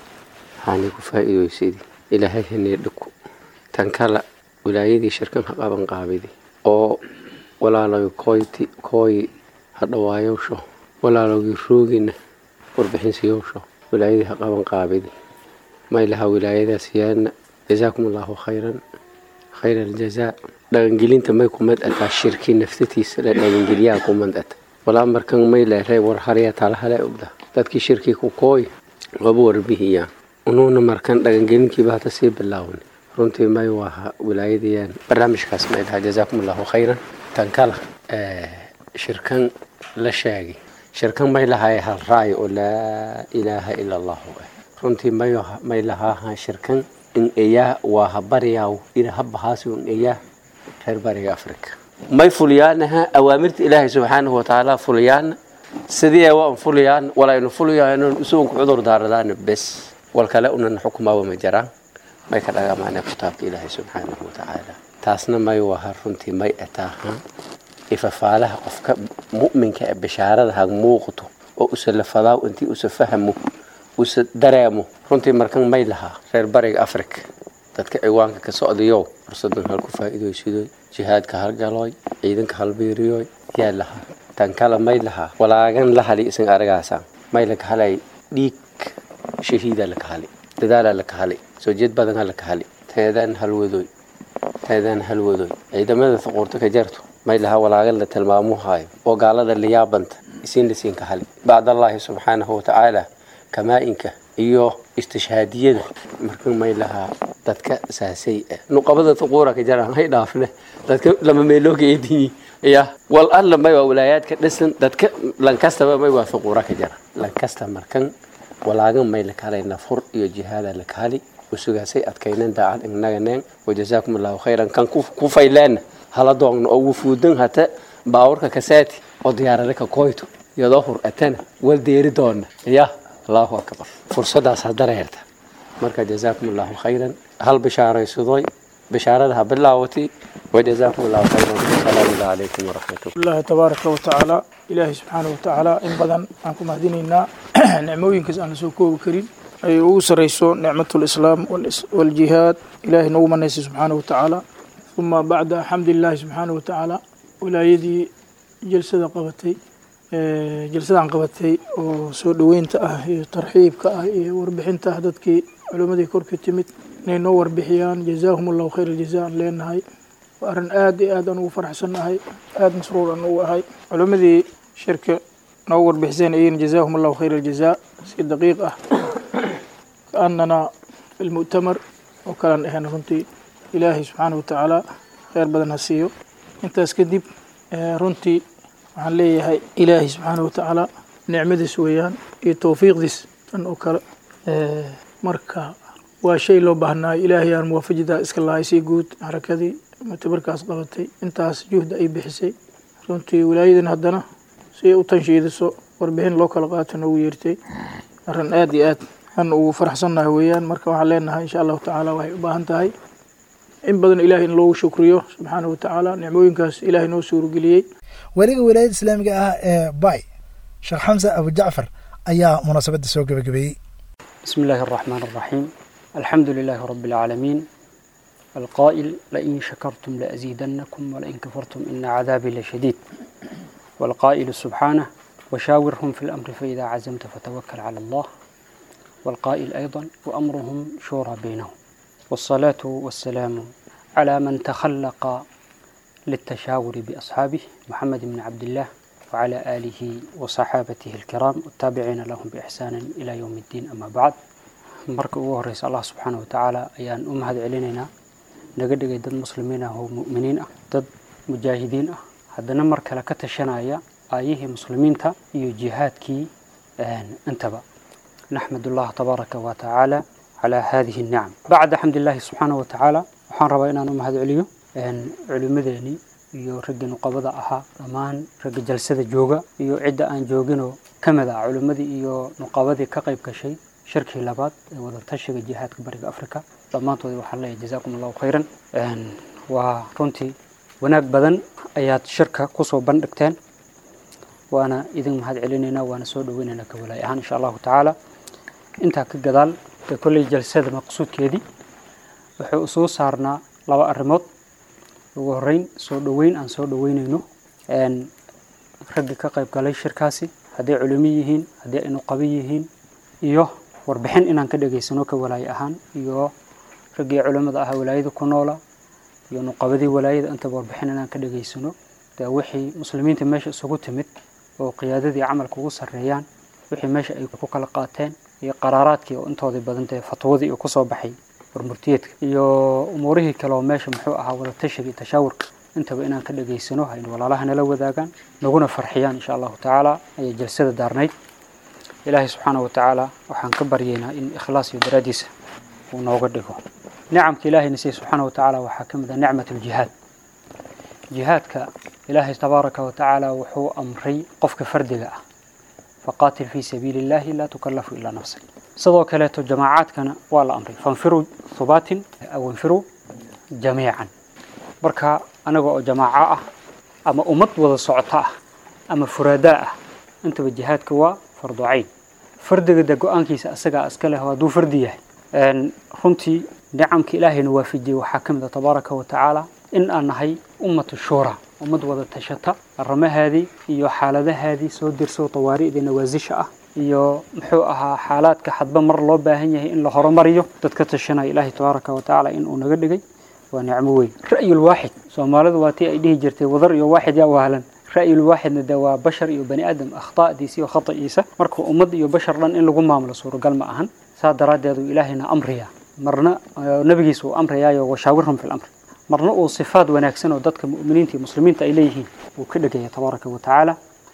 هاني كفائد ويسيدي إلهي هني لكو تنكلا ولايدي شركة قابن قابدي أو ولا لو كويتي كوي hadhawaayowsho walaalowgii roogina warbixinsiyoowsho wilaayadii ha qaban qaabidi maylaha wilaayadaas yaana jazaakum allahu khayran khayra aljazaa dhaqangelinta may kumad ataa shirki naftatiisa la dhaqangeliyaa kumad ata walaa markan may leeray war harya talahale ogda dadkii shirkii ku kooy waba warbihiyaan unuuna markan dhaqangelinkiiba hata sii bilaawni runtii may waaha wilaayadayaan barnaamijkaas may lahaa jazaakum allahu khayran tan kala shirkan la sheegay shirkan may lahay hal raayo oo laa ilaaha ila allahu ah runtii may may lahaaha shirkan in eyaa waa ha baryaw ina habahaasi in eyaa reer bariga afrika may fuliyaanaha awaamirta ilaahay subxaanahu watacaala fuliyaana sidii waan fuliyaan walaynu fuliyaan isugunku cudur daaradaana bes wal kale unan xukumaaba ma jiraan may ka dhagamaana kitaabka ilaahay subxaanahu watacaala taasna may waha runtii may ataaha ifafaalaha qofka mu'minka ee bishaarada ha muuqato oo usa lafadaaw intii usa fahmo usa dareemo runtii markan may lahaa reer bariga africa dadka ciwaanka ka socdayow fursadan hal ku faa'iidaysidoy jihaadka halgalooy ciidanka halbiiriyoy yaa lahaa tan kale may lahaa walaagan la hali isan aragaasa may laka halay dhiig shahiida laka hali dadaala laka hali soo jeed badan laka hali teedaan halwadoy teedaan halwadoy ciidamada faquurta ka jarto may laha walaagan la tilmaamuhayo oo gaalada layaabanta isiin lasiinka hali bacdallaahi subxaanahu watacaala kamaa-inka iyo istishhaadiyada markan may lahaa dadka saasay ah nuqabada tuquura ka jaraan hay dhaafne dadka lama meelooga eedinyi ya wal alla may waa walaayaadka dhisan dadka lankastaba may waa tuquura ka jara lankasta markan walaagan may lakaalay nafur iyo jihaada lakaali usugaasay adkaynen daacad inaganeen wajazaakum allahu khayran kan ku fayleena hala doogno oo wufuudan hata baawarka kasaati oo diyaarada ka koyto iyadoo hur atana wal deeri doona ya allahu akbar fursadaas ha dareerta marka jazaakum allahu khayran hal bishaaraysadoy bishaarada ha bilaawati wajazaakum allahu khayran asalaamu calaykum waraxmatullah الله تبارك وتعالى إلهي سبحانه وتعالى إن بدن أنكم مهدينينا نعموين كز أن سوكو كريم أي أوسريسو نعمة الإسلام والإس- والجهاد إلهي نوما نيسي سبحانه وتعالى ثم بعد حمد الله سبحانه وتعالى ولايدي جلسة قبتي ee, jalsadaan qabatay oo soo dhoweynta ah iyo tarxiibka ah iyo warbixinta ah dadkii culimmadii korka timid inay noo warbixiyaan jazaahum allahu khayr aljaza aan leenahay waa arrin aad iyo aad aan ugu faraxsannahay aad masruur aan ugu ahay culimmadii shirka noo warbixiseen ayagana jazaahum allahu khayr aljaza si daqiiq ah kaanana fi lmu'tamar oo kalaan ahayn runtii ilaahay subxaana wa tacaala khayr badan ha siiyo intaas kadib ee, runtii waxaan leeyahay ilaahay subxaana wa tacaala nicmadiis weeyaan iyo towfiiqdiis tan oo kale Ee, marka waa shay loo baahnaayo ilaahay aan muwaafajidaa iska lahay si guud xarakadii mutabarkaas qabatay intaas juhda ay bixisay runtii wilaayadan haddana si ay u tanshiidiso warbixin loo kala qaato noogu yeertay arrin aad iyo aad aan ugu faraxsannahay weeyaan marka waxaan leenahay insha allahu tacaala waxay u baahan tahay in badan ilaahay in loogu shukriyo subxaana wa tacaala nicmooyinkaas ilaahay noo suurgeliyey weliga wilaayada islaamiga ah ee bay sheekh xamse abu jacfar ayaa munaasabadda soo gebagabeeyey بسم الله الرحمن الرحيم الحمد لله رب العالمين القائل لئن شكرتم لأزيدنكم ولئن كفرتم إن عذابي لشديد والقائل سبحانه وشاورهم في الأمر فإذا عزمت فتوكل على الله والقائل أيضا وأمرهم شورى بينهم والصلاة والسلام على من تخلق للتشاور بأصحابه محمد بن عبد الله وعلى آله وصحابته الكرام والتابعين لهم بإحسان إلى يوم الدين أما بعد marka ugu horeysa allah subxaana wa tacaala ayaan u mahad celinaynaa naga dhigay dad muslimiin ah oo mu'miniin ah dad mujaahidiin ah haddana mar kale ka tashanaya aayihii muslimiinta iyo jihaadkii intaba naxmad allah tabaaraka wa tacaala calaa hadihi الnicam bacda xamd illaahi subxaana wa tacaala waxaan rabaa inaan u mahad celiyo culimmadeenii iyo raggii nuqabada ahaa dhammaan ragga jalsada jooga iyo cidda aan jooginoo ka mid ah culimmadii iyo nuqabadii ka qayb gashay shirkii labaad ee wadatashiga jihaadka bariga africa dhammaantood waxaan leeyahay jazaakum allahu khayran waa runtii wanaag badan ayaad shirka kusoo bandhigteen waana idin mahad celinaynaa waana soo dhaweynaynaa ka walaay ahaan insha allahu tacaala intaa ka gadaal dee kolley jalsada maqsuudkeedii wuxuu isugu saarnaa laba arrimood ugu horreyn soo dhoweyn aan soo dhoweynayno raggii ka qayb galay shirkaasi hadday culimo yihiin haddii ay nuqabo yihiin iyo warbixin inaan ka dhegaysano ka walaaye ahaan iyo raggii culimmada ahaa walaayada ku noola iyo nuqabadii walaayada intaba warbixin inaan ka dhegaysano dee wixii muslimiinta meesha isugu timid oo qiyaadadii camalka ugu sarreeyaan wixii meesha ay ku kala qaateen iyo qaraaraadkii oo intoodii badan dee fatwadii uu kusoo baxay warmurtiyeedka iyo umuurihii kale oo meesha muxuu ahaa wadatashiga iyo tashaawurka intaba inaan ka dhegaysano haynu walaalaha nala wadaagaan naguna farxiyaan insha allahu tacaala ayay jalsada daarnayd ilaahay subxaana wa tacaala waxaan ka baryaynaa in ikhlaas iyo daraaddiisa uu nooga dhigo nicamka ilaahayna siya subxaana wa tacaala waxaa ka mid ah nicmat aljihaad jihaadka ilaahay tabaaraka wa tacaala wuxuu amray qofka fardiga ah faqaatil fii sabiili illahi laa tukallafu ilaa nafsak sidoo kaleeto jamaacaadkana waa la amray fanfiruu hubaatin aw infiruu jamiican marka anaga oo jamaaco ah ama ummad wada socoto ah ama furaadaa ah intaba jihaadka waa fardu cayn fardiga de go-aankiisa asagaa iska leh hadduu fardi yahay runtii nicamka ilaahayna waafijiyey waxaa ka mid a tabaaraka wa tacaala in aan nahay ummatu shuura ummad wada tashata arrimahaadii iyo xaaladahaadii soo dirso tawaari'da nawaasisha ah iyo muxuu ahaa xaalaadka hadba mar loo baahan yahay in la horumariyo dad ka tashanaya ilaahay tabaaraka wa tacaala in uu naga dhigay waa nicmo weyn ra'yul waaxid soomaalidu waa tii ay dhihi jirtay wadar iyo waaxid yaa wahlan ra'yul waaxidna de waa bashar iyo bani aadam akhta'diisa iyo khata'iisa marka ummad iyo bashar dhan in lagu maamulo suuragal ma ahan saa daraaddeed uu ilaahayna amriyaa marna nabigiisa uu amrayaayo washaawirhum fi lamr marna uu sifaad wanaagsan oo dadka mu'miniinta iyo muslimiinta ay leeyihiin wuu ka dhegaya tabaaraka wa tacaala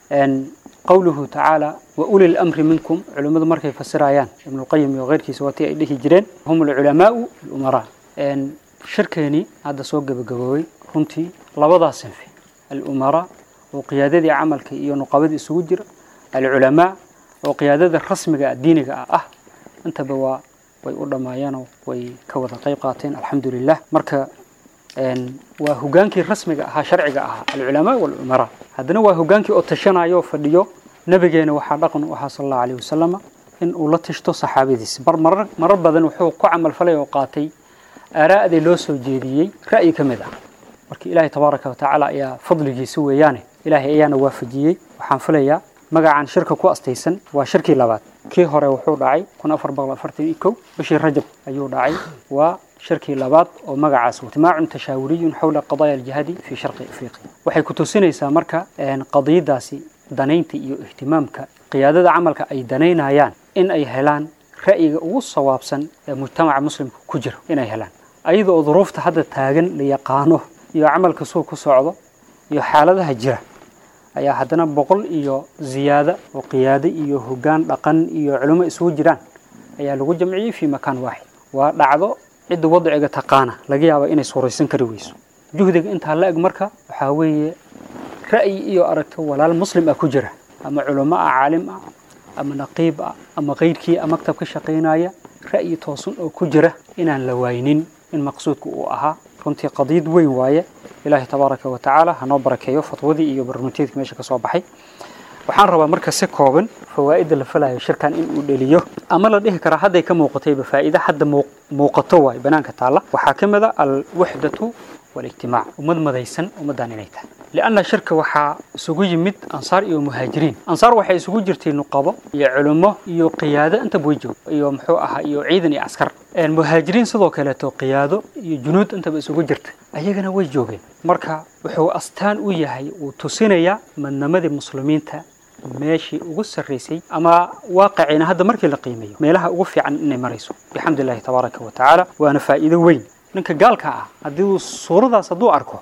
qowluhu tacaala wa uli lamri minkum culimmadu markay fasirayaan ibnulqayim iyo keyrkiisa waa tii ay dhihi jireen hum alculamaau alumaraa shirkeeni hadda soo gabagaboobay runtii labadaas sinfi alumaraa oo qiyaadadii camalka iyo nuqabadii isugu jira alculamaa oo qiyaadada rasmiga diiniga ah intaba waa way u dhammaayeenoo way ka wada qayb qaateen alxamdu lilah marka waa hogaankii rasmiga ahaa sharciga ahaa alculamaa walumaraa haddana waa hogaankii oo tashanaya oo fadhiyo nabigeena waxaa dhaqan u ahaa sal allahu alayh wasalama in uu la tashto saxaabadiisa bar marar marar badan wuxuu ku camalfalay oo qaatay aaraa'dii loo soo jeediyey ra'yi ka mid ah marka ilaahay tabaaraka wa tacaala ayaa fadligiisa weeyaane ilaahay ayaana waafajiyey waxaan filayaa magacan shirka ku astaysan waa shirkii labaad kii hore wuxuu dhacay kun afar boqol afartan iyo kow bishii rajab ayuu dhacay waa shirkii labaad oo magacaas ijtimaacun tashaawuriyun xawla qadaaya aljihaadi fii sharqi afriqiya waxay ku tusinaysaa marka qadiyadaasi danaynta iyo ihtimaamka qiyaadada camalka ay danaynayaan in ay helaan ra'yiga ugu sawaabsan ee mujtamaca muslimka ku jira inay helaan ayada oo duruufta hadda taagan la yaqaano iyo camalka suu ku socdo iyo xaaladaha jira ayaa haddana boqol iyo ziyaada oo qiyaado iyo hoggaan dhaqan iyo culimo isugu jiraan ayaa lagu jamciyey fii makaan waaxid waa dhacdo cidda wadciga taqaana laga yaaba inay suuraysan kari weyso juhdiga intaa la eg marka waxaa weeye ra'yi iyo aragto walaal muslim ah ku jira ama culamo ah caalim ah ama naqiib ah ama keyrkii a maktab ka shaqaynaya ra'yi toosan oo ku jira inaan la waynin in maqsuudku uu ahaa runtii qadiyad weyn waaye ilaahay tabaaraka wa tacaala hanoo barakeeyo fatwadii iyo barnaamijyadkii meesha ka soo baxay waxaan rabaa marka si kooban fawaa'idda la falayo shirkan in uu dheliyo ama la dhihi karaa hadday ka muuqatayba faa'iide hadda muuqato waaye banaanka taalla waxaa ka mid a alwaxdatu والاجتماع ومد مديسن ومدان inay tahay لأن shirka waxaa isugu yimid ansaar iyo muhaajiriin ansaar waxay isugu jirtay nuqabo iyo culimo iyo qiyaado inta way joog iyo muxuu ahaa iyo ciidan iyo askar muhaajiriin sidoo kaleeto qiyaado iyo junuud intaba isugu jirta ayagana way joogeen marka wuxuu astaan u yahay uu tusinayaa madnamadii muslimiinta meeshii ugu sarraysay ama waaqicina hadda markii la qiimeeyo meelaha ugu fiican inay marayso bixamdi illaahi tabaaraka wa tacaala waana faa'iido weyn ninka gaalka ah haddii uu suuradaas hadduu arko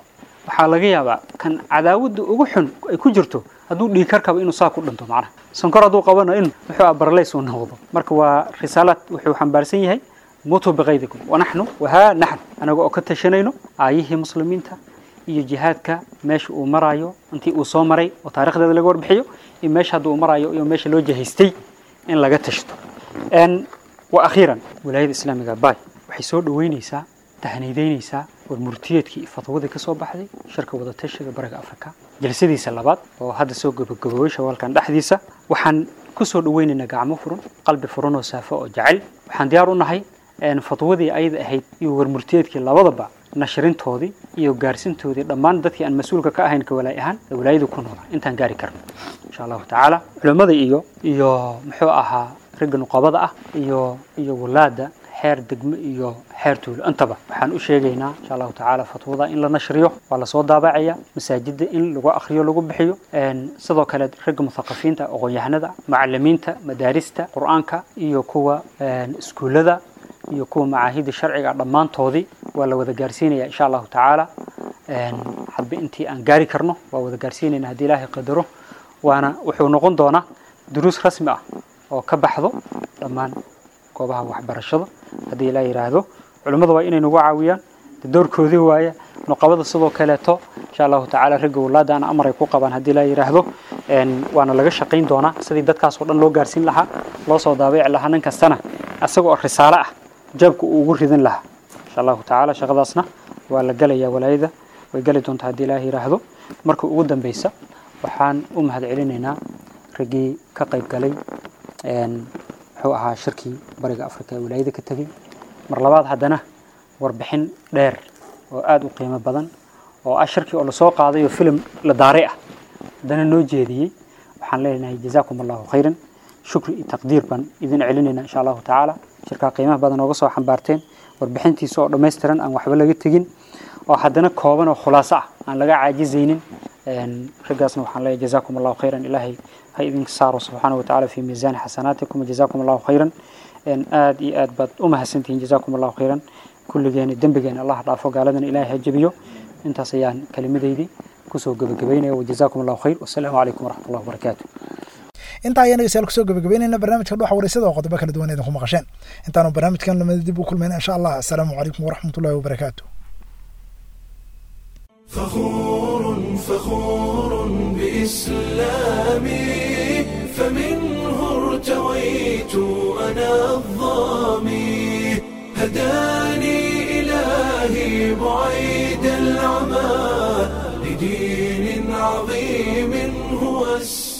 waxaa laga yaabaa kan cadaawadda ugu xun ay ku jirto hadduu dhiigkar kaba inuu saa ku dhinto macnaha sonkor hadduu qabana in muxuu ah barleys uu noqdo marka waa risaalaad wuxuu xambaarsan yahay mutuu biqaydikum wanaxnu wahaa naxn anaga oo ka tashanayno aayihii muslimiinta iyo jihaadka meesha uu marayo intii uu soo maray oo taarikhdeeda laga warbixiyo iyo meesha hadda uu marayo iyo meesha loo jihaystay in laga tashto wa akhiiran wilaayada islaamiga bay waxay soo dhoweynaysaa tahniideynaysaa war murtiyeedkii iyo fatwadii ka soo baxday shirka wadatashiga bariga afrika jalsadiisa labaad oo hadda soo gabagaboobay shawaalkan dhexdiisa waxaan ku soo dhoweynaynaa gacmo furan qalbi furan oo saafo oo jecel waxaan diyaar u nahay fatwadii ayada ahayd iyo warmurtiyeedkii labadaba nashrintoodii iyo gaarsintoodii dhammaan dadkii aan mas-uulka ka ahayn ka walaay ahaan ee walaayadu ku noolaa intaan gaari karno insha allahu tacaala culimmada iyo iyo muxuu ahaa ragga nuqabada ah iyo iyo walaada xeer degmo iyo xeer tuulo intaba waxaan u sheegaynaa insha allahu tacaala fatwada in la nashriyo waa lasoo daabacaya masaajida in lagu akhriyo lagu bixiyo sidoo kale ragga muthaqafiinta aqoon-yahanada macalimiinta madaarista qur-aanka iyo kuwa iskuullada iyo kuwa macaahida sharciga dhammaantoodii waa la wada gaarsiinaya insha allahu tacaala hadba intii aan gaari karno waa wada gaarsiinayna haddii ilaahay qadaro waana wuxuu noqon doonaa duruus rasmi ah oo ka baxdo dhammaan goobaha waxbarashada haddii ilaa yidhaahdo culimmada waa inay nagu caawiyaan doorkoodii waaye nuqabada sidoo kaleeto insha allahu tacaala ragga walaada ana amar ay ku qabaan haddii laa yidhaahdo waana laga shaqayn doonaa sidii dadkaas oo dhan loo gaarsiin lahaa loo soo daabici lahaa nin kastana isaga oo risaalo ah jaabka uu ugu ridin lahaa insha allahu tacaala shaqadaasna waa la gelayaa walaayada way geli doontaa haddii ilaah yidhaahdo marka ugu dambeysa waxaan u mahad celinaynaa raggii ka qayb galay muxuu ahaa shirkii bariga afrika ee walaayada ka tegey mar labaad haddana warbixin dheer oo aada u qiimo badan oo ah shirkii oo lasoo qaaday oo filim la daaray ah haddana noo jeediyey waxaan leenahay jazaakum allahu khayran shukri iyo taqdiir baan idin celinayna insha allahu tacaala shirkaa qiimaha badan ooga soo xambaarteen warbixintiisa oo dhammaystiran aan waxba laga tegin oo haddana kooban oo khulaaso ah aan laga caajizaynin raggaasna waxaan leeyahay jazaakum allahu khayran ilaahay ha idinka saaro subxaana watacaala fi miisaani xasanaatikum jazaakum allahu khayran aad iyo aad baad u mahadsantihiin jazaakum allahu khayran kulligeena dembigeena allah dhaafo gaaladana ilaahay ha jebiyo intaas ayaan kelimadeydii kusoo gebagabaynaya wajazaakum allahu khayr wasalaamu calaykum waraxmat allah wabarakaatu intaa ayaan dhegeystayaal kusoo gabagabeynayna barnaamijka dhuxa wareysada oo qodobo kala duwan idinku maqasheen intaanu barnaamijkan lamada dib u kulmayna insha allah asalaamu calaykum waraxmat ullahi wabarakaatu فخور فخور بإسلامي فمنه ارتويت أنا الظامي هداني إلهي بعيد العمى لدين عظيم هو السلام